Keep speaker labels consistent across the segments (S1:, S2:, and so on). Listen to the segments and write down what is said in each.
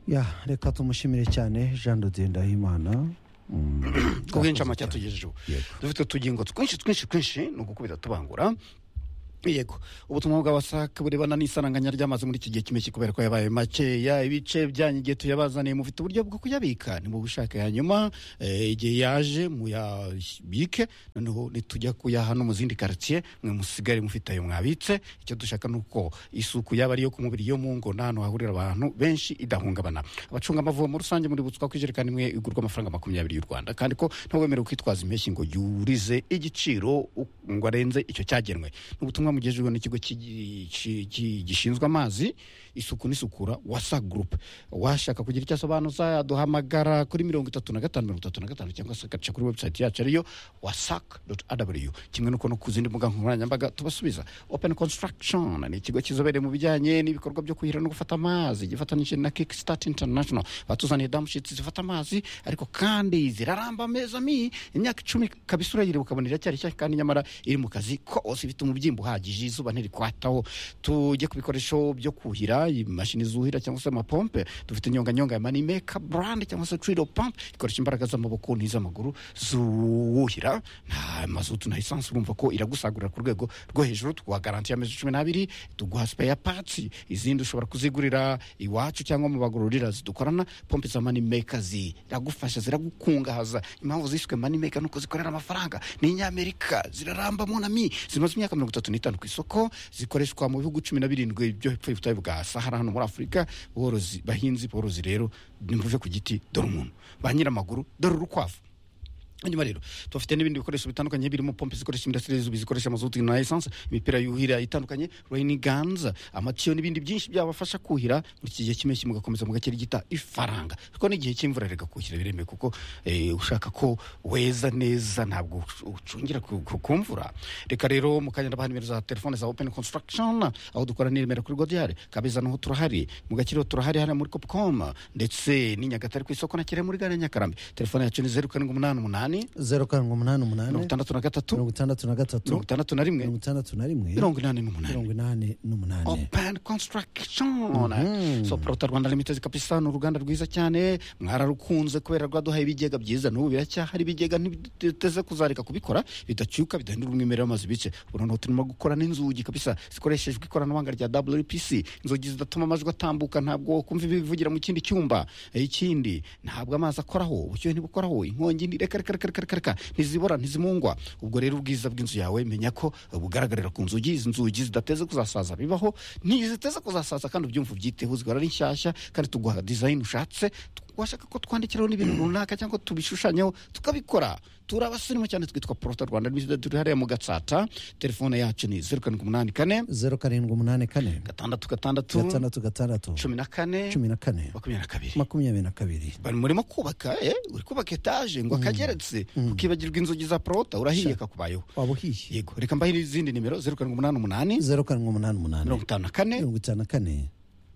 S1: ya reka tumushimire cyane jean ndahimana
S2: ku bw'incamuke yatugejejeho dufite utugingo twinshi twinshi twinshi ni ugukubita tubangura yego ubutumwa bwa wasake burebana n'isaranganya ry'amazi muri iki gihe cy'impeshyi kubera ko yabaye makeya ibice byanyu igihe tuyabazaniye mufite uburyo bwo kuyabika nimubushake hanyuma eh, igihe yaje muyabike noneho nitujya kuyaha no mu zindi karitsiye mwe musigare mufite ayo mwabitse icyo dushaka ni uko isuku yaba ari iyo ku mubiri yo mu ngo n'ahantu hahurira abantu benshi idahungabana abacunga amavomo rusange muributswa ko ijerekani imwe igurwa amafaranga makumyabiri y'u rwanda kandi ko ntawemerewe kwitwaza impeshyi ngo yurize igiciro u- ngo arenze icyo cyagenwe ni ubutumwa ubutumwa mugejejweho n'ikigo cy'igi- ci- ci- gishinzwe amazi isuku n'isukura wasa gurupe washaka kugira icyo asobanuza duhamagara kuri mirongo itatu na gatanu mirongo itatu na gatanu cyangwa se agaca kuri webusayiti yacu ariyo wasak aw kimwe n'uko no ku zindi mbuga nkoranyambaga tubasubiza open construction ni ikigo kizobereye mu bijyanye n'ibikorwa byo kuhira no gufata amazi gifatanyije na kick start international batuzaniye damushitsi zifata amazi ariko kandi ziraramba meza mi imyaka icumi kabisa urayiriwe ukabona iracyari nshya kandi nyamara iri mu kazi kose ifite umubyimba uhagije izuba ntirikwataho tujye ku bikoresho byo kuhira imashini zuhira cyangwa se amapompe dufite inyonganyonga ya manimeka brand cyangwa se trilo pump ikoresha imbaraga z'amaboko n'iz'amaguru zuwuhira nta mazutu na esanse urumva ko iragusagurira ku rwego rwo hejuru tuguhagaranti amezi cumi n'abiri tuguha sipeya patsi izindi ushobora kuzigurira iwacu cyangwa mu bagororera zidukorana pompe za manimeka ziragufasha ziragukungahaza impamvu ziswe manimeka nuko zikorera amafaranga ni inyamerika ziraramba munami zimaze imyaka mirongo itatu n'itanu ku isoko zikoreshwa mu bihugu cumi na birindwi byo hepfo y'ubutayu bwa sahara hano muri afurika borozi bahinzi borozi rero nimvuve ku giti dore umuntu ba nyiramaguru dore urukwavu hanyuma rero tubafite n'ibindi bikoresho bitandukanye birimo pompe zikoresha imirasire y'izuba zikoresha amazutu na esanse imipira yuhira itandukanye rain guns amatiyo n'ibindi byinshi byabafasha kuhira muri iki gihe cy'impeshyi mugakomeza mugakirigita ifaranga kuko n'igihe cy'imvura rero kuhira biremewe kuko eh, ushaka ko weza neza ntabwo uc- ucungira ku ku- ku mvura reka rero mu kanya ndabaha nimero za telefone za open construction aho dukora n'iremera kuri godiyare kabeza naho turahari mu gakiriro turahari hariya muri copcom ndetse n'i nyagatare ku isoko na kirehe muri gare ya nyakarambi telefone yacu ni zeru karindwi umunani umunani
S1: zeru karindwi umunani umunani
S2: mirongo itandatu na gatatu
S1: mirongo itandatu na gatatu
S2: mirongo itandatu na rimwe
S1: mirongo itandatu na rimwe
S2: mirongo inani n'umunani
S1: mirongo inani n'umunani
S2: open construction so prota rwanda limited kabisa ni uruganda rwiza cyane mwararukunze kubera rwaduhaye ibigega byiza n'ubu biracyahari ibigega ntiteze kuzareka kubikora bidacyuka bidahindura umwimerere w'amazu bice ubu noneho turimo gukora n'inzugi kabisa zikoreshejwe ikoranabuhanga rya wpc inzugi zidatuma amajwi atambuka ntabwo kumva ibivugira mu kindi cyumba Eh, ikindi ntabwo amazi akoraho ubushyuhe ntibukoraho inkongi ni- reka reka reka reka reka reka ntizibora ntizimungwa ubwo rero ubwiza bw'inzu yawe menya ko bugaragarira ku nzugi izi nzugi zidateze kuzasaza bibaho ntiziteze kuzasaza kandi ubyumva ubyiteho zigahora ari nshyashya kandi tuguha dizayini ushatse tu- washaka ko twandikiraho n'ibintu runaka cyangwa tubishushanyaho tukabikora turabasirimu cyane twitwa porota rwanda limited turi hariya mu gatsata telefone yacu ni zeru karindwi umunani kane
S1: zeru karindwi umunani kane
S2: gatandatu gatandatu
S1: gatandatu gatandatu
S2: cumi na kane
S1: cumi na kane
S2: makumyabiri na kabiri
S1: makumyabiri na kabiri
S2: bari murimo kubaka eh, uri kubaka etaje ngo akageretse ukibagirwa inzugi za porota urahiye kakubayeho
S1: waba uhiye
S2: yego reka mbahe izindi nimero zeru karindwi umunani umunani
S1: zeru karindwi umunani umunani
S2: mirongo itanu na kane
S1: mirongo itanu na kane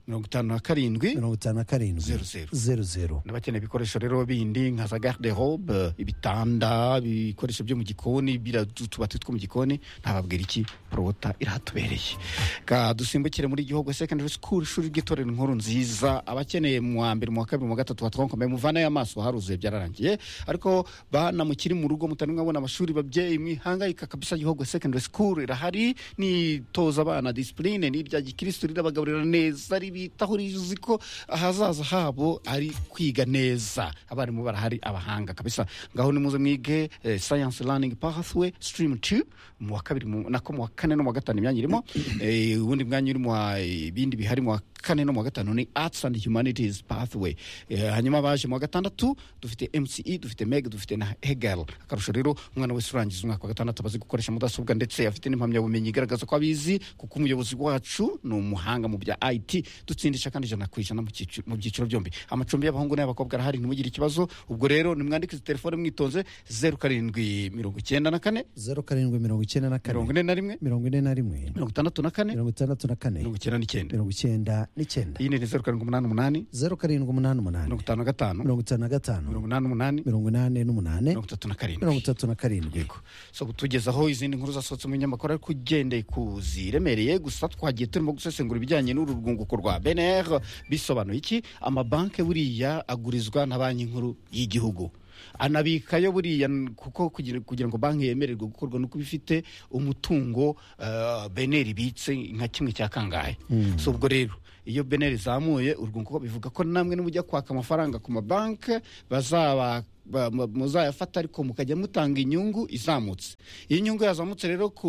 S2: mirongo itanu na karindwi
S1: mirongo itanu na karindwi
S2: Zeru, zeru.
S1: zeru zeru
S2: n'abakeneye ibikoresho rero bindi nka za garde robe ibitanda ibikoresho byo mu gikoni bira utubati two mu gikoni ntababwira iki porota irahatubereye ka dusimbukire muri gihugu secondary school ishuri ry'itorero inkuru nziza abakeneye mu wa mbere mu wa kabiri mu wa gatatu hatwankomeye muvanayo amaso haruzuye byararangiye ariko bana mukiri mu rugo mutari mwabona amashuri babyeyi mwihangayika kabisa gihugu secondary school irahari nitoza abana disipurine n'irya gikirisitu rirabagaburira neza ribitaho rizi ko ahazaza habo ari kwiga neza abarimu barahari abahanga kabisa ngaho nimuze mwige eh, science learning pathway stream 2 mu wa kabiri mu- nako mu wa kane no mu wa gatanu imyanya irimo Eh, ubundi mwanya uri mu wa ibindi bihari mu wa kane no mu wa gatanu ni arts and humanities pathway Eh, hanyuma baje mu wa gatandatu dufite mce dufite meg dufite na hegel akarusho rero umwana wese urangiza umwaka wa gatandatu abazi gukoresha mudasobwa ndetse afite n'impamyabumenyi igaragaza ko abizi kuko umuyobozi wacu ni umuhanga mu bya it dutsindisha kandi ijana ku ijana mu cyici- mu byiciro byombi amacumbi y'abahungu n'ay'abakobwa arahari ntimugire ikibazo ubwo rero nimwandike izi telefone mwitonze zeru karindwi mirongo icyenda na kane
S1: zeru karindwi mirongo icyenda na
S2: mirongo
S1: kane
S2: ine na rimwe
S1: mirongo ine na rimwe
S2: mirongo itandatu na kane
S1: mirongo itandatu na kane
S2: mirongo icyenda n'icyenda
S1: mirongo icyenda n'icyenda
S2: iyi ni zeru karindwi umunani umunani
S1: zeru karindwi umunani umunani
S2: mirongo itanu na gatanu
S1: mirongo itanu na gatanu
S2: mirongo inani umunani
S1: mirongo inani n'umunani
S2: mirongo itatu na
S1: mirongo
S2: karindwi
S1: itatu na karindwi
S2: yego so kutugezaho izindi nkuru zasohotse mu binyamakuru ariko ugendeye ku ziremereye gusa twagiye turimo gusesengura ibijyanye n'uru rwunguko rwa kwa beneri bisobanuye iki amabanki buriya agurizwa na banki nkuru y'igihugu anabikayo buriya kuko kugira kugira ngo banki yemererwe gukorwa nuko iba ifite umutungo eh, beneri ibitse nka kimwe cya kangahe so ubwo rero iyo beneri izamuye urwunguko bivuga ko namwe nimujya kwaka amafaranga ku mabanki bazaba ba- mu- muzayafata ariko mukajya mutanga inyungu izamutse iyo inyungu yazamutse rero ku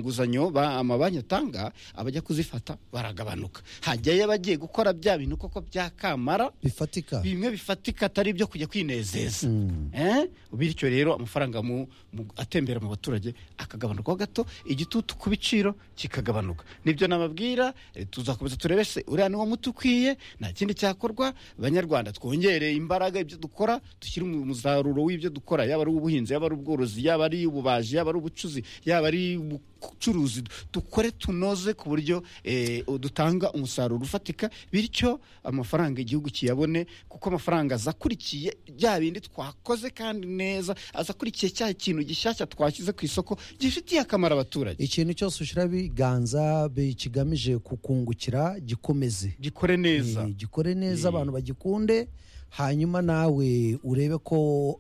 S2: nguzanyo ba- amabanki atanga abajya kuzifata baragabanuka hajyayo abagiye gukora bya bintu koko byakamara
S1: bifatika
S2: bimwe bifatika atari ibyo kujya kwinezeza
S1: Mm.
S2: Eh? bityo rero amafaranga mu- mu- atembera mu baturage akagabanukaho gato igitutu ku biciro kikagabanuka nibyo nababwira eh, tuzakomeza turebe se uriya niwo muti ukwiye nta kindi cyakorwa banyarwanda twongere imbaraga ibyo dukora dushyire umu- umusaruro w'ibyo dukora yaba ari ubuhinzi yaba ari ubworozi yaba ari ububaji yaba ari ubucuzi yaba ari ubucuruzi dukore tunoze ku buryo eh, dutanga umusaruro ufatika bityo amafaranga igihugu kiyabone kuko amafaranga aza akurikiye bya bindi twakoze kandi neza aza akurikiye cya kintu gishyashya twashyize ku isoko gifitiye akamaro abaturage
S1: ikintu cyose ushyira biganza bi- kigamije kukungukira gikomeze
S2: gikore neza
S1: Eh, gikore neza
S2: Eh.
S1: abantu bagikunde hanyuma nawe urebe ko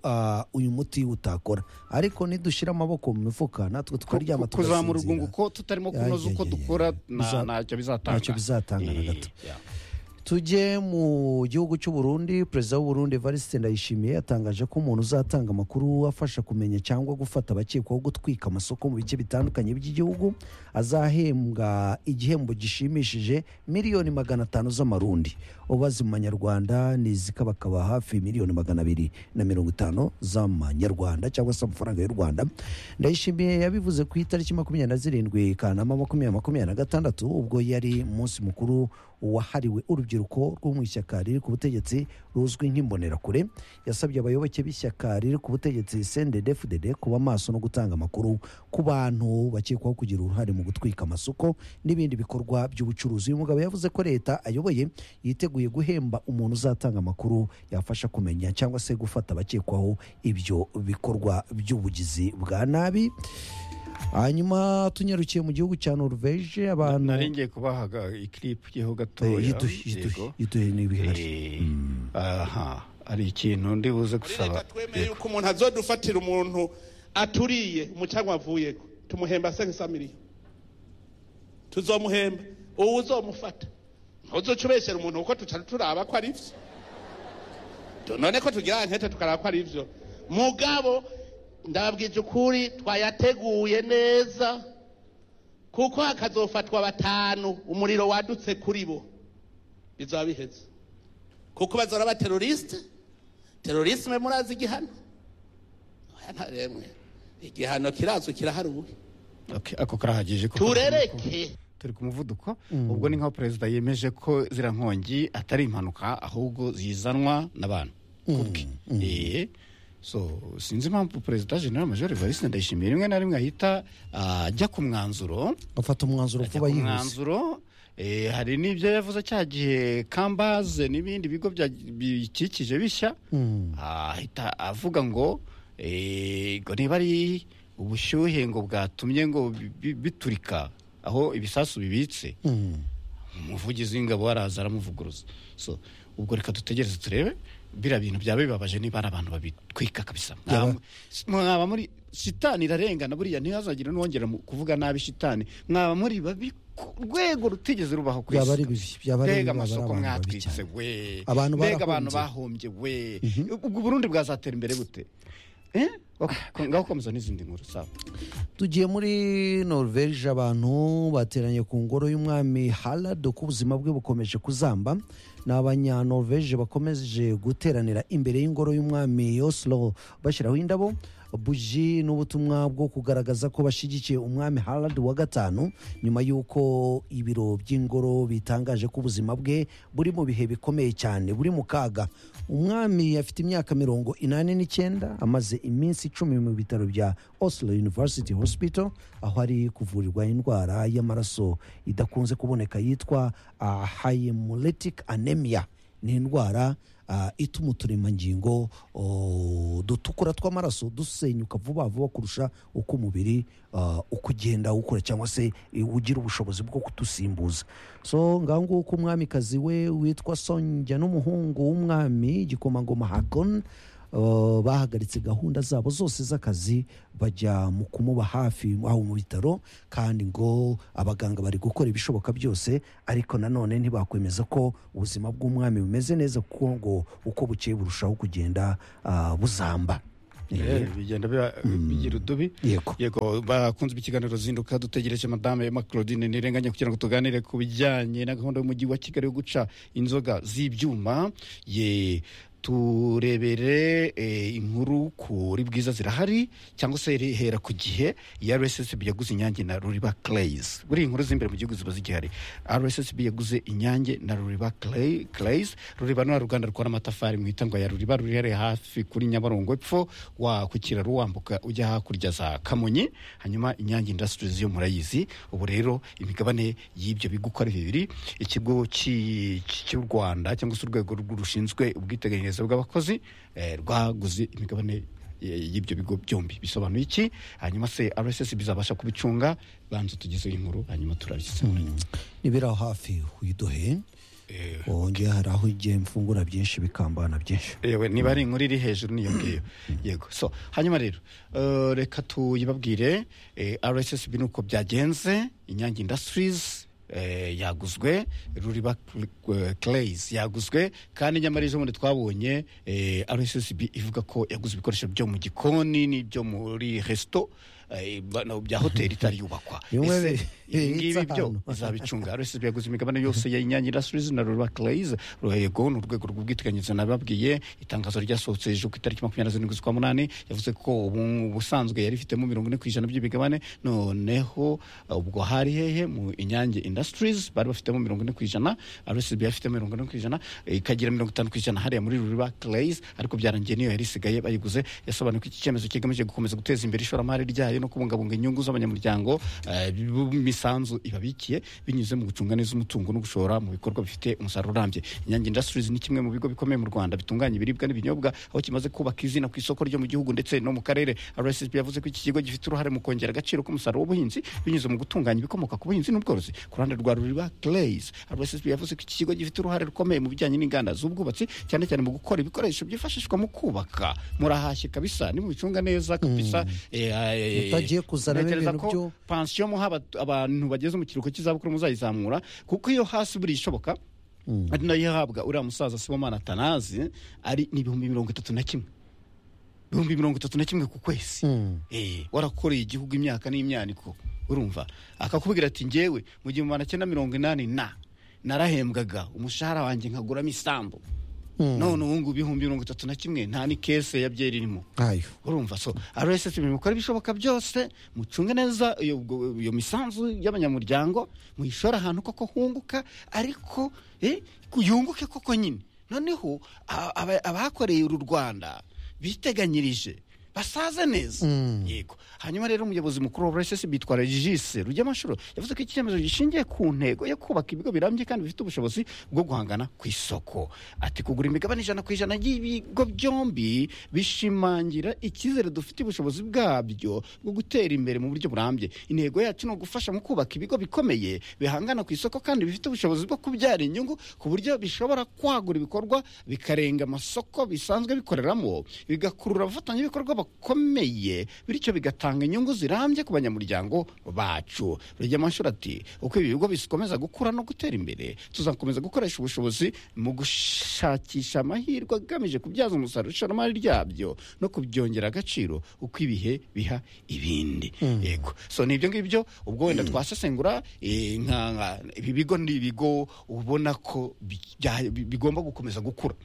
S1: ah, uyu muti utakora ariko nidushyira amaboko mu mifuka natwe tukaryama
S2: Ku- kuzamura
S1: tugasinzira
S2: urwunguko tutarimo
S1: Ya,
S2: kunoza
S1: ya,
S2: uko
S1: ya, ya,
S2: dukora
S1: ya.
S2: na-
S1: Biza-
S2: ntacyo bizatanga
S1: ntacyo bizatanga na
S2: Eh,
S1: gato.
S2: ya.
S1: tujye mu gihugu cy'u Burundi perezida w'u Burundi Evariste Ndayishimiye yatangaje ko umuntu uzatanga amakuru afasha kumenya cyangwa gufata abakekwaho gutwika amasoko mu bice bitandukanye by'igihugu azahembwa igihembo gishimishije miliyoni magana atanu z'amarundi ubaze mu manyarwanda ni zikabakaba hafi miliyoni magana abiri na mirongo itanu z'amanyarwanda cyangwa se amafaranga y'u Rwanda Ndayishimiye yabivuze ku itariki makumyabiri na zirindwi Kanama makumyabiri makumyabiri na gatandatu ubwo yari umunsi mukuru wahariwe urubyiruko rwo mu ishyaka riri ku butegetsi ruzwi nk'imbonerakure yasabye abayoboke b'ishyaka riri ku butegetsi CNDD-FDD kuba maso no gutanga amakuru ku bantu bakekwaho kugira uruhare mu gutwika amasoko n'ibindi bikorwa by'ubucuruzi uyu mugabo yavuze ko leta ayoboye yiteguye guhemba umuntu uzatanga amakuru yafasha kumenya cyangwa se gufata abakekwaho ibyo bikorwa by'ubugizi bwa nabi hanyuma tunyarukiye mu gihugu cya Norvège abantu
S2: nari ngiye kubahaga ikiripu yeho
S1: Eh,
S2: gatoya
S1: yiduhe- yiduhe-
S2: yego.
S1: yiduhe n'ibihari
S2: Eh, aha hari ikintu ndi buze
S3: muri
S2: gusaba
S3: leta twemeye yuko umuntu azodufatira umuntu aturiye umucanwa avuyeko tumuhemba senkisa miliyoni tuzomuhemba uwo uzomufata ntuzoca ubeshyera umuntu kuko tuca turaba ko ari byo Tu- none ko tugira nkete tukaraba ko ari byo mugabo ndababwije ukuri twayateguye neza kuko hakazofatwa batanu umuriro wadutse kuri bo bizaba biheze kuko bazora aba terorisite terorisme murazi igihano Oya, ntaremwe igihano kirazwi kiraharuwe
S2: Okay, ako karahagije ko-
S3: turereke
S2: turi ku muvuduko ubwo ni nkaho perezida yemeje ko ziriya nkongi atari impanuka ahubwo zizanwa n'abantu kubwe Eh, so sinzi impamvu perezida general major evariste ndayishimiye rimwe na rimwe ahita ah, ajya ku mwanzuro
S1: afata umwanzuro vuba
S2: Ajya ku
S1: yihuse
S2: mwanzuro eh, hari n'ibyo yavuze cya gihe kambaze n'ibindi bigo bya- bikikije bishya ahita avuga ngo eh, ngo niba ari ubushyuhe ngo bwatumye ngo bi- bi- biturika aho ibisasu bibitse
S1: Mm.
S2: umuvugizi w'ingabo araza aramuvuguruza so ubwo reka dutegereze turebe biriya bintu byaba bibabaje niba ari abantu babitwika kabisa
S1: Byaba-
S2: Mwaba- mwaba muri shitani irarengana buriya ntihazagire n'uwongera mu- kuvuga nabi shitani mwaba muri babi ku rwego rutigeze rubaho ku
S1: Byaba ari bibi,
S2: isi
S1: byaba ari bibi,
S2: mbega
S1: byaba ari
S2: amasoko
S1: abantu babi
S2: mwatwitse
S1: cyane.
S2: we
S1: Abantu
S2: mbega abantu
S1: barahombye.
S2: bahombye we ubwo uburundi bwazatera imbere gute Eh? Ok, ngaho komeza n'izindi nkuru sawa
S1: tugiye muri norvege abantu bateranye ku ngoro y'umwami harald uko ubuzima bwe bukomeje kuzamba ni abanyanorvege bakomeje guteranira imbere y'ingoro y'umwami yoslo bashyiraho indabo buji n'ubutumwa bwo kugaragaza ko bashyigikiye umwami harald wa gatanu nyuma y'uko ibiro by'ingoro bitangaje ko ubuzima bwe buri mu bihe bikomeye cyane buri mu kaga umwami afite imyaka mirongo inani n'icyenda amaze iminsi icumi mu bitaro bya oslo university hospital aho ari kuvurirwa indwara y'amaraso idakunze kuboneka yitwa ah, hemolytic anemia ni indwara ah, ituma uturemangingo oh, dutukura tw'amaraso dusenyuka vuba vuba kurusha uko umubiri ah, uko ugenda ukura cyangwa se eh, ugira ubushobozi bwo kudusimbuza so ngaho nguko umwamikazi we witwa sonjya n'umuhungu w'umwami igikomangoma hagon Uh, bahagaritse gahunda zabo zose z'akazi bajya mu kumuba hafi aho mu bitaro kandi ngo abaganga bari gukora ibishoboka byose ariko nanone ntibakwemeza ko ubuzima bw'umwami bumeze neza kuko ngo uko bukeye burushaho kugenda ah, buzamba
S2: Eh, bigenda biba- bigira udubi
S1: Yego.
S2: yego bakunze ikiganiro zinduka dutegereje madame Emma claudine ntirenganya kugira ngo tuganire ku bijyanye na gahunda y'umujyi wa kigali yo guca inzoga z'ibyuma ye turebere eh, inkuru kuri bwiza zirahari cyangwa se iri- hera ku gihe ya rssb yaguze inyange na ruriba clays buri inkuru z'imbere mu gihugu ziba zigihari rssb yaguze inyange na ruriba Clay- clays ruriba ni wa ruganda rukora amatafari mu itangwa ya ruriba ruri hafi kuri nyabarongo epfo wa ku kiraro wambuka ujya hakurya za kamonyi hanyuma inyange industries yo murayizi ubu rero imigabane y'ibyo bigo uko ari bibiri ikigo cy'i- cy'u rwanda cyangwa se urwego rw- rushinzwe ubwiteganyirize bw'abakozi eh, rwaguze imigabane y- y'ibyo bigo byombi bisobanuye iki hanyuma se rss bizabasha kubicunga banza tugize inkuru hanyuma turabisobanura
S1: nibiri aho hafi uyiduhe
S2: Eh,
S1: wongeye hari aho igiye mfungura byinshi bikambana byinshi
S2: yewe niba ari inkuru iri hejuru niyo ngiyo yego so hanyuma rero eh, reka tuyibabwire eh, rssb nuko byagenze inyange industries eh, yaguzwe ruriba clays yaguzwe kandi nyamara ejo bundi twabonye eh, rssb ivuga ko yaguze ibikoresho byo mu gikoni n'ibyo muri resito eh, ba- na- bya hoteli itari yubakwa
S1: Bimwe
S2: Ese
S1: bi-
S2: ibi ngibi
S1: bibitse
S2: byo
S1: ahantu.
S2: izabicunga rssb yaguze imigabane yose ya inyange industries na rura clays yego ni urwego rw'ubwiteganyirize nababwiye itangazo ryasohotse ejo ku itariki makumyabiri na zirindwi z'ukwa munani yavuze ko ubu- ubusanzwe yari ifitemo mirongo ine ku ijana by'imigabane noneho uh, ubwo hari hehe mu inyange industries bari bafitemo mirongo ine ku ijana rssb yari ifite mirongo ine ku ijana eh, ikagira mirongo itanu ku ijana hariya muri rura clays ariko byarangiye niyo yari isigaye bayiguze yasobanuye ko iki cyemezo kigamije gukomeza guteza imbere ishoramari ryayo no kubungabunga inyungu z'abanyamuryango eh, b'imisanzu ibabikiye binyuze mu gucunga neza umutungo no gushora mu bikorwa bifite umusaruro urambye inyange industries ni kimwe mu bigo bikomeye mu rwanda bitunganya ibiribwa n'ibinyobwa aho kimaze kubaka izina ku isoko ryo mu gihugu ndetse no mu karere rssb yavuze ko iki kigo gifite uruhare mu kongera agaciro k'umusaruro w'ubuhinzi binyuze mu gutunganya ibikomoka ku buhinzi n'ubworozi ku ruhande rwa ruriba clays rssb yavuze ko iki kigo gifite uruhare rukomeye mu bijyanye n'inganda z'ubwubatsi cyane cyane mu gukora ibikoresho byifashishwa mu kubaka murahashye kabisa nimubicunga neza kabisa eh, eh,
S1: Mutagiye kuzana
S2: ntekereza
S1: ibintu
S2: ko
S1: byo-
S2: pansiyo muha abat- abantu bageze mu kiruhuko cy'izabukuru muzayizamura kuko iyo hasi buri ishoboka ari nayo ihabwa uriya musaza sibomana atanazi ari ni ibihumbi mirongo itatu na kimwe ibihumbi mirongo itatu na kimwe ku kwezi
S1: Mm.
S2: Eh, warakoreye igihugu imyaka n'imyaniko urumva akakubwira ati ngewe mu gihumbi magana cyenda mirongo inani na narahembwaga umushahara wanjye nkaguramo isambu none ubu ngubu ibihumbi mirongo itatu na kimwe nta n'ikese ya byeri irimo
S1: nkayo
S2: urumva so rssb mukora ibishoboka byose mucunge neza iyo ubwo- iyo misanzu y'abanyamuryango muyishore ahantu koko hunguka ariko eh, ku- yunguke koko nyine noneho a- aba- abakoreye uru rwanda biteganyirije basaze neza yego hanyuma rero umuyobozi mukuru wa rssb bitwara jise rugemanshuro yavuze ko iki cyemezo gishingiye ku ntego yo kubaka ibigo birambye kandi bifite ubushobozi bwo guhangana ku isoko ati kugura imigabane ijana ku ijana y'ibigo byombi bishimangira icyizere dufite ubushobozi bwabyo bwo gutera imbere mu buryo burambye intego yacu ni ugufasha mu kubaka ibigo bikomeye bihangana ku isoko kandi bifite ubushobozi bwo kubyara inyungu ku buryo bishobora kwagura ibikorwa bikarenga amasoko bisanzwe bikoreramo bigakurura abafatanyabikorwa bakomeye bityo bigatanga inyungu zirambye ku banyamuryango bacu rugemanshuro ati uko ibi bigo bikomeza gukura no gutera imbere tuzakomeza gukoresha ubushobozi mu gushakisha amahirwe agamije kubyaza umusaruro ishoramari ryabyo no kubyongera agaciro uko ibihe biha ibindi yego so ni ibyo ngibyo ubwo wenda twasesengura eh, nka- nka- ibi bigo ni ibigo ubona ko bijya- bi- bigomba gukomeza gukura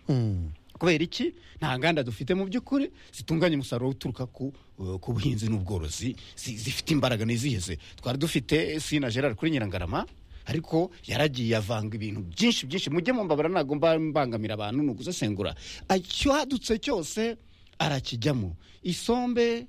S2: kubera iki nta nganda dufite mu by'ukuri zitunganya umusaruro uturuka ku uh, ku buhinzi n'ubworozi zi- zifite imbaraga niziheze twari dufite sina gerard kuri nyirangarama ariko yaragiye avanga ibintu byinshi byinshi mujye mumbabara ntabwo mba- mbangamira abantu ni ugusesengura cyadutse cyose arakijyamo isombe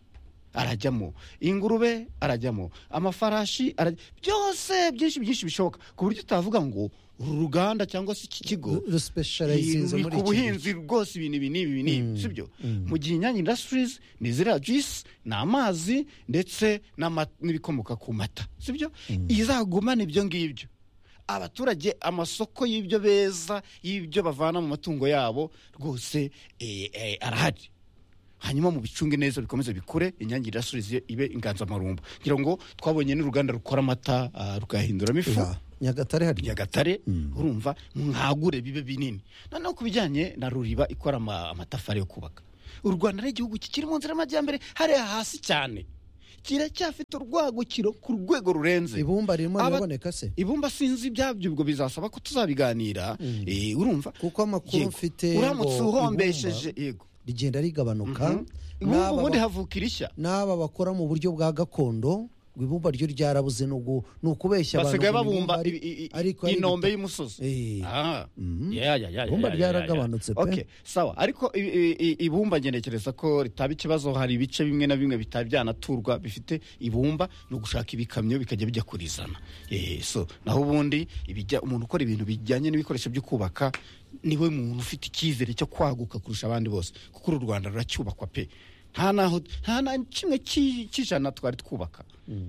S2: arajyamo ingurube arajyamo amafarashi arajya byose byinshi byinshi bishoboka ku buryo utavuga ngo uru ruganda cyangwa se iki kigo
S1: ruspecializinze
S2: ni
S1: muri
S2: ku
S1: iki
S2: buhinzi rwose ibintu ibi n'ibi ibi n'ibi sibyo mu gihe inyange indasitirizi ni ziriya juisi ni amazi ndetse n'ama- n'ibikomoka ku mata sibyo izagumana ibyo ngibyo abaturage amasoko y'ibyo beza y'ibyo bavana mu matungo yabo rwose eh, eh, arahari hanyuma mu bicunge neza bikomeze bikure inyange indasitirizi ibe inganzamarumbo ngira ngo twabonye n'uruganda rukora amata ah, rugahinduramo ifu
S1: Ya, nyagatare hari
S2: nyagatare urumva mwagure bibe binini noneho ku bijyanye na ruriba ikora ama- amatafari yo kubaka u rwanda ni igihugu kikiri mu nzira y'amajyambere hariya hasi cyane kiracyafite urwagukiro ku rwego rurenze
S1: ibumba ririmo
S2: Aba-
S1: riraboneka se
S2: ibumba sinzi ibyabyo ubwo bizasaba ko tuzabiganira eh, urumva
S1: kuko amakuru
S2: Yego.
S1: mfite
S2: uramutse
S1: ngo
S2: uhombesheje
S1: ibumba
S2: yego
S1: rigenda rigabanuka
S2: ubu
S1: n'aba
S2: ubundi
S1: ba-
S2: havuka irishya
S1: n'aba bakora mu buryo bwa gakondo ngo ibumba ryo ryarabuze n'ubwo ni ukubeshya abantu
S2: basigaye
S1: ngo ni
S2: babumba
S1: ibumba ari-
S2: i- i- i-
S1: ariko ari
S2: inombe
S1: ibita-
S2: y'umusozi
S1: Eh.
S2: Ah. Ya, ya, ya, ya,
S1: Ibumba
S2: ya, ya,
S1: ryaragabanutse
S2: ya.
S1: pe.
S2: Okay, sawa ariko i- i- i- ibumba ngenekereza ko ritaba ikibazo hari ibice bimwe na bimwe bitaba byanaturwa bifite ibumba ni ugushaka ibikamyo bikajya bijya kurizana Eh, so naho ubundi ibijya- umuntu ukora ibintu bijyanye n'ibikoresho byo kubaka niwe muntu ufite icyizere cyo kwaguka kurusha abandi bose kuko uru rwanda ruracyubakwa pe nta naho nta na kimwe cy'i- cy'ijana twari twubaka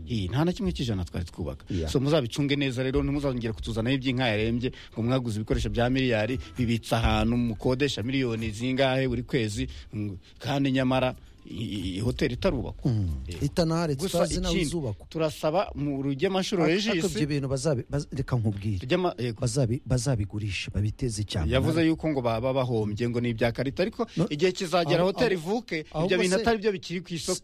S2: Eh, nta na kimwe cy'ijana twari twubaka
S1: Yeah.
S2: so muzabicunge neza rero ntimuzongere kutuzanaho iby'inka yarembye ngo mwaguze ibikoresho bya miliyari bibitse ahantu mukodesha miliyoni zingahe buri kwezi mm, kandi nyamara i- i- hoteli itarubakwa Eh,
S1: itanaharetse
S2: gusa
S1: utazi nawe
S2: ikindi
S1: izubakwa
S2: turasaba mu rugemanshuro
S1: ibyo
S2: regisi
S1: bintu bazabi- baz- reka nkubwire
S2: Rugema- yego.
S1: bazabi- bazabigurisha babiteze icyampa
S2: yavuze yuko ngo baba bahombye ngo ni ibya karita ariko
S1: No.
S2: igihe kizagera
S1: Aho-
S2: hoteli
S1: aho-
S2: ivuke
S1: ahubwo
S2: ibyo bintu
S1: se-
S2: atari byo bikiri ku isoko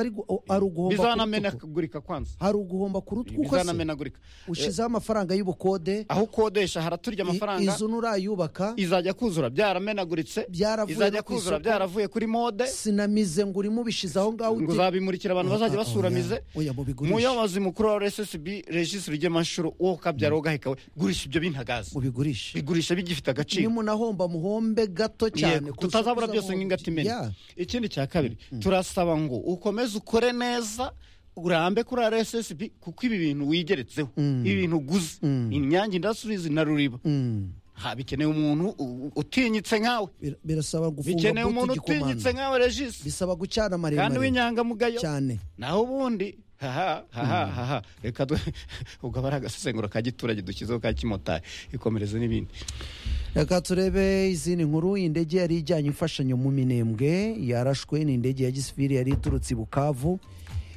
S1: ari gu- o- ari uguhomba ku rutugu.
S2: bizanamenagurika kwanza
S1: hari uguhomba ku rutugu uko se
S2: bizanamenagurika
S1: ushyizeho amafaranga y'ubukode
S2: aho ukodesha haraturya
S1: i-
S2: amafaranga
S1: inzu nurayubaka
S2: izajya kuzura byaramenaguritse
S1: Byaravuye
S2: izajya
S1: no ku
S2: kuzura
S1: isoko.
S2: byaravuye kuri mode
S1: sinamize ngo urimo ubishize aho ngaho
S2: ngo
S1: uti-
S2: uzabimurikira abantu
S1: Ah,
S2: bazajya
S1: ah, oya.
S2: basuramize
S1: Oya, mubigurishe.
S2: muyobozi mukuru wa rssb regisi rugemanshuro wowe ukabyara ugaheka we gurisha ibyo bintagazi
S1: mubigurishe
S2: bigurisha bigifite agaciro
S1: nimunahomba muhombe gato cyane
S2: Yego,
S1: kurusha
S2: tutazabura
S1: uko
S2: byose
S1: uzamuhomba.
S2: nk'ingata imena
S1: Ya.
S2: ikindi cya kabiri turasaba ngo ukomeze ukore neza urambe kuri rssb kuko ibi bintu wigeretseho ibi bintu uguze inyange indasitirizi na ruriba ha bikenewe umuntu u- u- utinyitse nkawe
S1: Bir- birasaba gufunga
S2: bikeneye umuntu
S1: buti
S2: utinyitse
S1: igikomanda
S2: nkawe regisi
S1: bisaba gucana
S2: kandi
S1: maremare
S2: w'inyangamugayo
S1: cyane
S2: naho ubundi haha haha haha reka du ubwo aba ari agasesengura ka giturage dushyizeho ka kimotari ikomereze n'ibindi
S1: reka turebe izindi nkuru iyi ndege yari ijyanye imfashanyo mu minembwe yarashwe ni indege ya gisivili yari iturutse i bukavu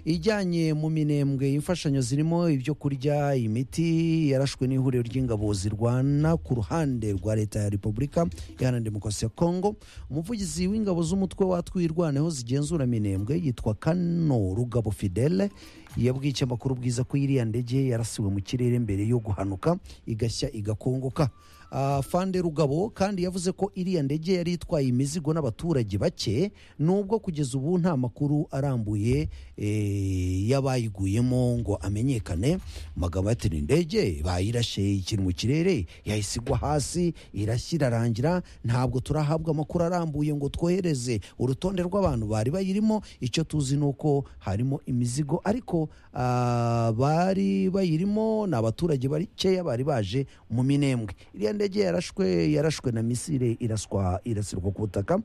S1: ijyanye mu minembwe imfashanyo zirimo ibyo kurya imiti yarashwe n'ihuriro ry'ingabo zirwana ku ruhande rwa leta ya repubulika iharanira demokarasi ya kongo umuvugizi w'ingabo z'umutwe watwiye irwaneho zigenzura minembwe yitwa kano rugabo fidele yabwiye ikinyamakuru bwiza ko iriya ndege yarasiwe mu kirere mbere yo guhanuka igashya igakongoka Ah, Fande Rugabo kandi yavuze ko iriya ndege yari itwaye imizigo n'abaturage bake nubwo kugeza ubu nta makuru arambuye eh, y'abayiguyemo ngo amenyekane amagambo ati ni indege bayirashe ikintu mu kirere yahise igwa hasi irashya irarangira ntabwo turahabwa amakuru arambuye ngo twohereze urutonde rw'abantu bari bayirimo icyo tuzi ni uko harimo imizigo ariko ah, bari bayirimo ni abaturage bakeya bari baje mu minembwe iriya ndege yarashwe yarashwe na misile iraswa irasirwa ku butaka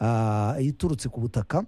S1: Ah, iturutse ku butaka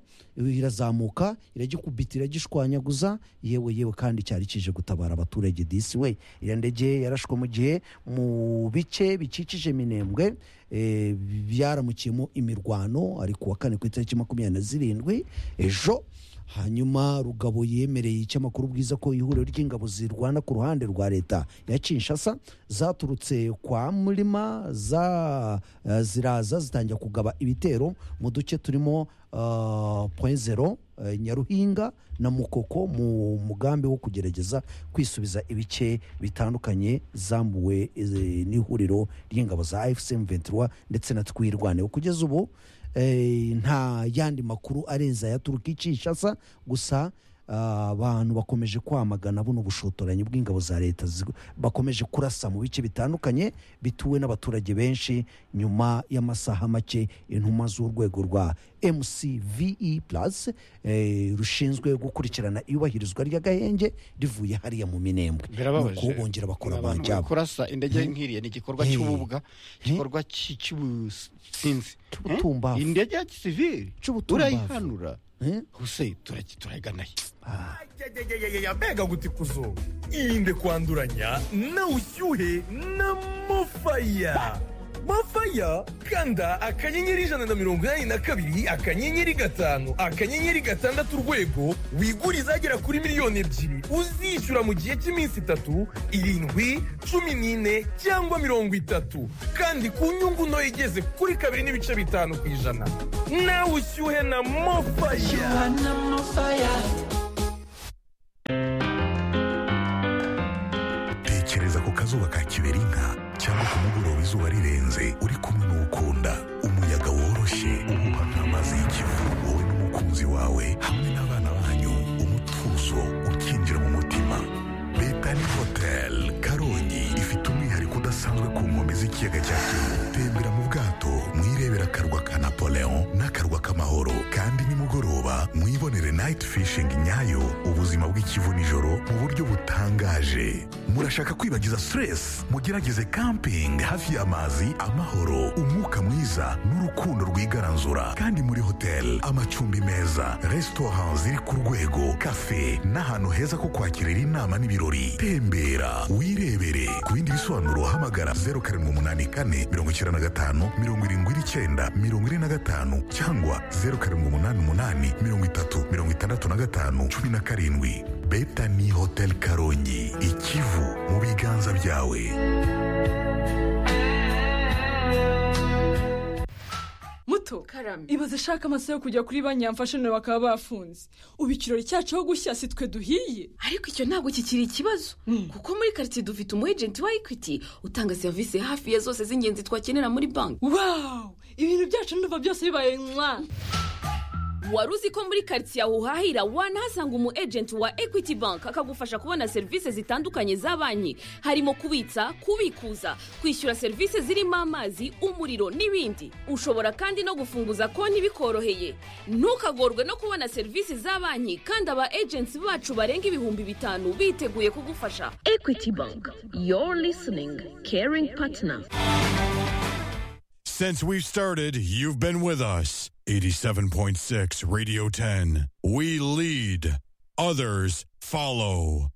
S1: irazamuka iragikubita iragishwanyaguza yewe yewe kandi cyari kije gutabara abaturage disi we iriya ndege yarashwe mu gihe mu bice bikikije minembwe eh, byaramukiyemo imirwano ari ku wa kane ku itariki makumyabiri na zirindwi ejo hanyuma rugabo yemereye icyamakuru bwiza ko ihuriro ry'ingabo zirwana ku ruhande rwa leta ya kinshasa zaturutse kwa murima za, eh, ziraza zitangira kugaba ibitero mu duce turimo uh, point zero eh, nyaruhinga na mukoko mu mugambi wo kugerageza kwisubiza ibice bitandukanye zambuwe eh, n'ihuriro ry'ingabo za fcm 23 ndetse na twirwaneho kugeza ubu eh, nta yandi makuru arenze aya turuka kinshasa gusa ah, abantu bakomeje kwamagana buno bushotoranyi bw'ingabo za leta zig- bakomeje kurasa mu bice bitandukanye bituwe n'abaturage benshi nyuma y'amasaha make intumwa z'urwego rwa mcve plus eh, rushinzwe gukurikirana iyubahirizwa ry'agahenge rivuye hariya mu minembwe
S2: birababaje
S1: Nuko bongera bakora
S2: Abantu bari
S1: abanjyabo
S2: kurasa indege nk'iriya ni igikorwa
S1: He.
S2: cy'ububwa
S1: He.
S2: igikorwa cy- cy'ubusinzi
S1: Cy'ubutumbavu.
S2: Eh? indege ya gisivili
S1: Cy'ubutumbavu.
S2: urayihanura
S1: Eh?
S2: huse turayiganayo
S4: Ajajajajajaya, mbega gutikuzo irinde kwanduranya na ushyuhe na mofaya mofaya kanda akanyenyeri ijana na mirongo inani na kabiri akanyenyeri gatanu akanyenyeri gatandatu urwego wigure izagera kuri miliyoni ebyiri uzishyura mu gihe cy'iminsi itatu irindwi cumi n'ine cyangwa mirongo itatu kandi ku nyungu ntoya igeze kuri kabiri n'ibice bitanu ku ijana nawe ushyuhe na mofaya
S5: tekereza ku kazuba ka kiberinka cyangwa ku mugoroba izuba rirenze uri kumwe n'ukunda umuyaga woroshye uhuha nk'amazi y'ikivu wowe n'umukunzi wawe hamwe n'abana banyu umutuzo ukinjira mu mutima betani hoteli karongi ifite umwihariko udasanzwe ku nkombe z'ikiyaga cya kivu tembera mu bwato mwirebera akarwa ka napoleon n'akarwa k'amahoro kandi nimugoroba mwibonere night fishing nyayo ubuzima bw'ikivu nijoro mu buryo butangaje murashaka kwibagiza stress mugerageze camping hafi y'amazi amahoro umwuka mwiza n'urukundo rwigaranzura kandi muri hotel amacumbi meza restaurant ziri ku rwego cafe n'ahantu heza ko kwakirira inama n'ibirori tembera wirebere ku bindi bisobanuro hamagara 0784 95 79 45 cyangwa 0788 30 65 17 betani hotel karongi ikivu mu biganza byawe
S6: muto
S7: Karame.
S6: ibaze ashaka amasaha yo kujya kuri banki yamfashe nawe bakaba bafunze ubu ikirori cyacu aho gushya si twe duhiye
S7: ariko icyo ntabwo kikiri ikibazo kuko muri karitsiye dufite umu ejenti wa ekwiti utanga serivisi hafi ya zose z'ingenzi twakenera muri banki
S6: wawu ibintu byacu ndumva byose bibaye mwa
S7: wari uzi ko muri karitsiye aho uhahira wanahasanga umu ejenti wa ekwiti banki akagufasha kubona serivisi zitandukanye za banki harimo kubitsa kubikuza kwishyura serivisi zirimo amazi umuriro n'ibindi ushobora kandi no gufunguza konti bikoroheye ntukagorwe no kubona serivisi za banki kandi aba ejenti bacu barenga ibihumbi bitanu biteguye kugufasha ekwiti banki yoru lisiningi keringi patina
S8: Since we've started, you've been with us. 87.6 Radio 10. We lead, others follow.